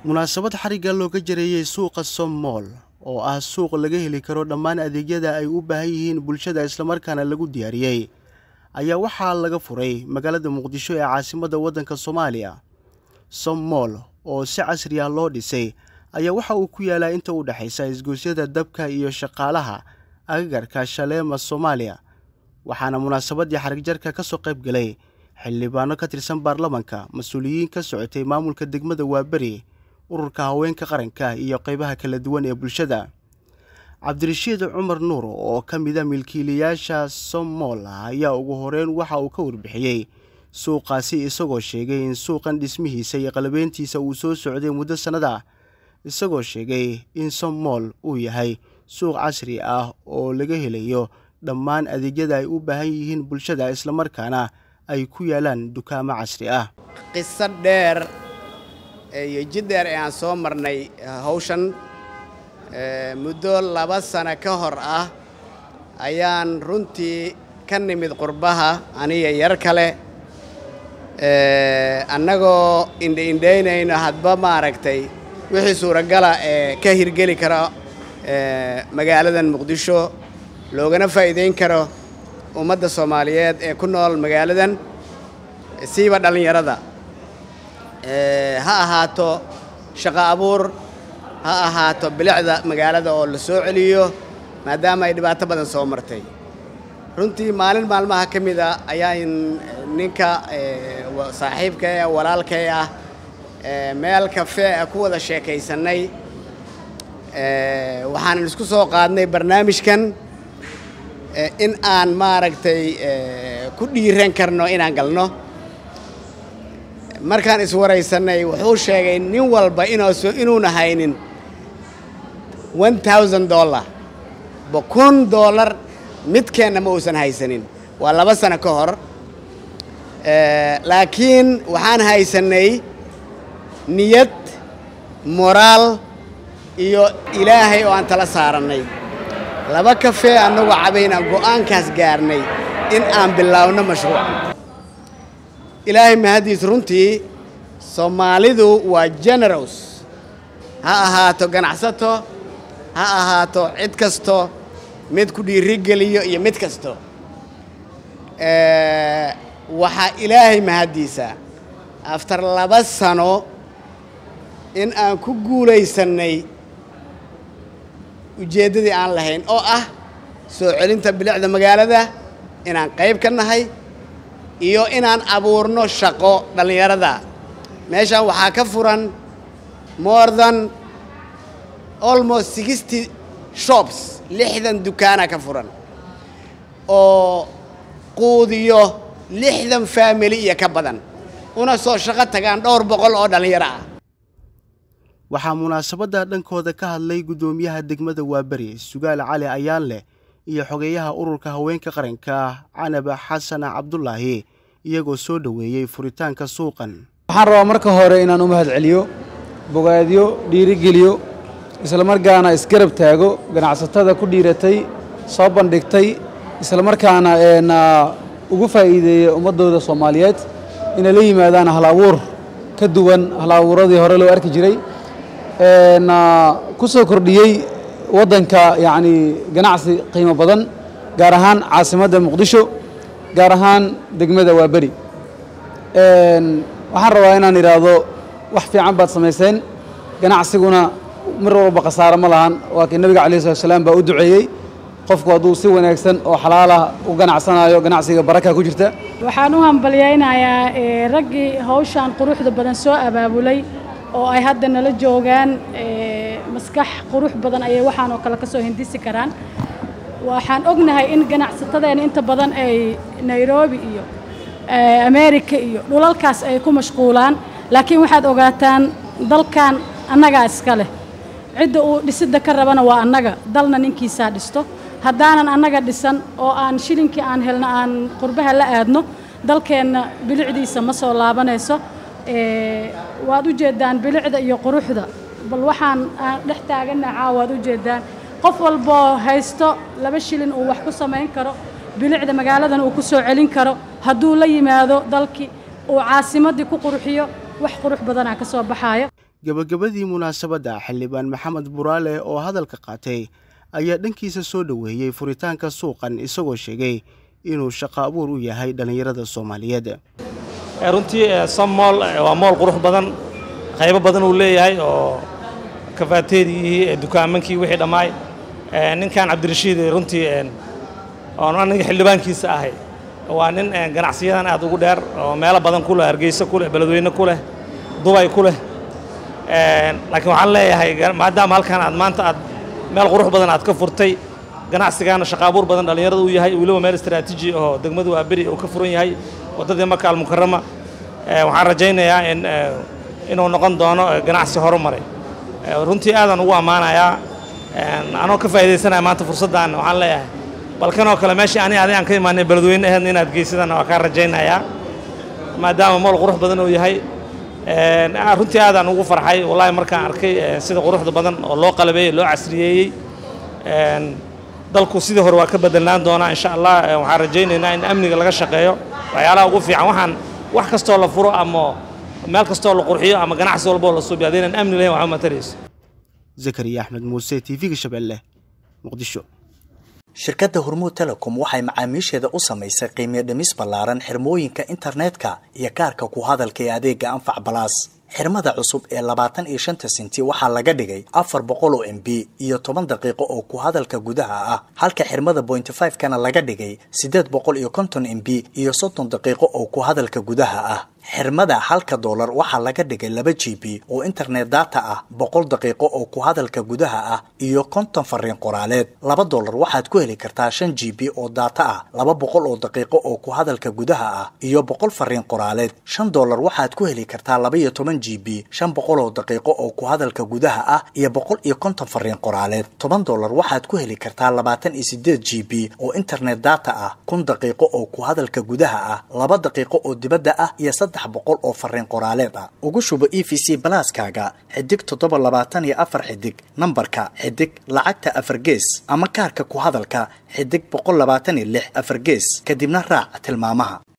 munaasabad xarigga looga jareeyey suuqa sommool oo ah suuq laga heli karo dhammaan adeegyada ay u baahan yihiin bulshada islamarkaana lagu diyaariyey ayaa waxaa laga furay magaalada muqdisho ee caasimadda waddanka soomaaliya sommool oo si casri ah loo dhisay ayaa waxa uu ku yaalaa inta u dhexaysa isgoosyada dabka iyo shaqaalaha agagarka shaleema soomaaliya waxaana munaasabaddii xarigjarka ka soo qayb galay xildhibaano ka tirsan baarlamanka mas-uuliyiin ka socotay maamulka degmada waaberi ururka haweenka qaranka iyo qaybaha kala duwan ee bulshada cabdirashiid cumar nuur oo ka mida milkiilayaasha sommool ayaa ugu horeyn waxa uu ka warbixiyey suuqaasi isagoo sheegay in suuqan dhismihiisa iyo qalabeyntiisa uu soo socday muddo sannad ah isagoo sheegay in sommool uu yahay suuq casri ah oo laga helayo dhammaan adeegyada ay u baahan yihiin bulshada islamarkaana ay ku yaalaan dukaamo casri ah qiso dheer iyo jid dheer ee aan soo marnay hawshan muddo laba sano ka hor ah ayaan runtii ka nimid qurbaha aniga yar kale annagoo indhaindhaynayno hadba maaragtay wixii suuragala ee ka hirgeli kara magaaladan muqdisho loogana faa'iidayn karo ummadda soomaaliyeed ee ku nool magaaladan siiba dhallinyarada ha ahaato shaqo abuur ha ahaato bilicda magaalada oo la soo celiyo maadaama ay dhibaato badan soo martay runtii maalin maalmaha ka mid a ayaan ninka saaxiibka ee walaalkay ah meel kafee a ku wada sheekaysannay waxaanan isku soo qaadnay barnaamijkan in aan maaragtay ku dhiiran karno inaan galno markaan iswaraysannay wuxuu sheegay nin walba inuuna haynin one thousand dollar ba kun dollar midkeenna ma uusan haysanin waa laba sano ka hor laakiin waxaan haysannay niyad moraal iyo ilaahay oo aan tala saarannay laba kafee annagoo cabaynaan go'aankaas gaarnay in aan bilaawno mashruuc ilaahay mahaddiis runtii soomaalidu waa generous ha ahaato ganacsato ha ahaato cid kasto mid ku dhiirigeliyo iyo mid kasto waxaa ilaahay mahaddiisa aftar laba sano in aan ku guulaysannay ujeeddadii aan lahayn oo ah soo celinta bilicda magaalada inaan qayb ka nahay iyo inaan abuurno shaqo dhallinyarada meeshaan waxaa ka furan more than almost sixty shops lixdan dukaana ka furan oo quudiyo lixdan faamili iyo ka badan una soo shaqo tagaan dhowr boqol oo dhallinyaro ah waxaa munaasabadda dhankooda ka hadlay guddoomiyaha degmada waaberi sugaal cali ayaan leh iyo xogeeyaha ururka haweenka qaranka canaba xasan cabdulaahi iyagoo soo dhoweeyey furitaanka suuqan waxaan rabaa marka hore inaan u mahad celiyo bogaadyo dhiirigeliyo islamarkaana isgarab taago ganacsatada ku dhiiratay soo bandhigtay islamarkaana eena ugu faa'iideeya ummaddooda soomaaliyeed inay la yimaadaan hal abuur ka duwan hal abuuradii hore loo arki jiray ku soo kordhiyey waddanka yacni ganacsi qiimo badan gaar ahaan caasimadda muqdisho gaar ahaan degmada waaberi waxaan rabaa inaan idhaahdo wax fiican baad samayseen ganacsiguna mar walba khasaaro ma lahan waa kii nabiga calayi salatu salaam baa u duceeyey qofku hadduu si wanaagsan oo xalaalah u ganacsanayo ganacsiga baraka ku jirta waxaan u hambalyaynayaa raggii hawshan quruxda badan soo abaabulay oo ay hadda nala joogaan maskax qurux badan ayay waxaan oo kale ka soo hindisi karaan waxaan ognahay in ganacsatadeena inta badan ay nairobi iyo america iyo dhulalkaas ay ku mashquulaan laakiin waxaad ogaataan dalkan annagaa iska leh cidda uu dhisidda ka rabana waa annaga dalna ninkiisaa dhisto haddaanan annaga dhisan oo aan shilinkii aan helno aan qurbaha la aadno dalkeenna bilicdiisa ma soo laabanayso waad u jeeddaan bilicda iyo quruxda bal waxaan aan dhex taaganna caawaad u jeeddaan qof walboo haysto laba shilin uu wax ku samayn karo bilicda magaaladan uu ku soo celin karo hadduu la yimaado dalkii uu caasimaddii ku qurxiyo wax qurux badanaa ka soo baxaayo gebagabadii munaasabadda xildhibaan maxamed buraale oo hadalka qaatay ayaa dhankiisa soo dhoweeyey furitaanka suuqan isagoo sheegay inuu shaqo abuur u yahay dhallinyarada soomaaliyeed runtii somool waa mool qurux badan qaybo badan uu leeyahay oo kafaateedii dukaamankii wixii dhammaay ninkan cabdirashiid runtii oon aniga xildhibaankiisa ahay waa nin ganacsiyadan aad ugu dheer oo meelo badan ku leh hargeysa ku leh beledweyne ku leh dubay ku leh laakiin waxaan leeyahay maadaama halkan aad maanta aad meel qurux badan aad ka furtay ganacsigaana shaqa abuur badan dhallinyarada uu yahay weliba meel istaraatiiji oo degmadu waa beri uu ka furan yahay waddadii maka almukarama waxaan rajaynayaa in inuu noqon doono ganacsi horumaray runtii aadaan ugu ammaanayaa anoo ka faa'iidaysanaya maanta fursaddan waxaan leeyahay balkanoo kale meeshii ani adi aan ka imaanay beledweyne aheedna inaad geysadaan waa kaa rajaynayaa maadaama mool qurux badan uu yahay runtii aadaan ugu farxay wallaahi markaan arkay sida quruxda badan oo loo qalabeeyey loo casriyeeyey dalku sidii hore waa ka bedelnaan doonaa insha allah waxaan rajaynaynaa in amniga laga shaqeeyo waxyaalaha ugu fiican waxaan wax kastoo la furo ama meel kastoo la qurxiyo ama ganacsi walboo la suubiyo haddaynan amni lahayn waxba matarayso zakariya axmed muuse t v-ga shabeelle muqdisho shirkadda hormuud telecom waxay macaamiisheeda u samaysay qiimiyo dhimis ballaaran xirmooyinka internetka iyo kaarka ku hadalka ee adeega anfac balaas xirmada cusub ee labaatan iyo shanta senti waxaa laga dhigay afar boqol oo m b iyo toban daqiiqo oo ku hadalka gudaha ah halka xirmada bointy five kana laga dhigay siddeed boqol iyo konton m b iyo soddon daqiiqo oo ku hadalka gudaha ah xirmada halka doolar waxaa laga dhigay laba g b oo internet data ah boqol daqiiqo oo ku hadalka gudaha ah iyo konton fariin qoraaleed laba doolar waxaad ku heli kartaa shan g b oo data ah laba boqol oo daqiiqo oo ku hadalka gudaha ah iyo boqol fariin qoraaleed shan doolar waxaad ku heli kartaa laba iyo toban g b shan boqol oo daqiiqo oo ku hadalka gudaha ah iyo boqol iyo konton fariin qoraaleed toban doolar waxaad ku heli kartaa labaatan iyo sideed g b oo internet data ah kun daqiiqo oo ku hadalka gudaha ah laba daqiiqo oo dibadda ah iyo boqol oo fariin qoraaleed ah ugu shubo e v c balaaskaaga xidig toddoba labaatan iyo afar xidig nambarka xidig lacagta afar gees ama kaarka ku hadalka xidig boqol labaatan iyo lix afar gees kadibna raac tilmaamaha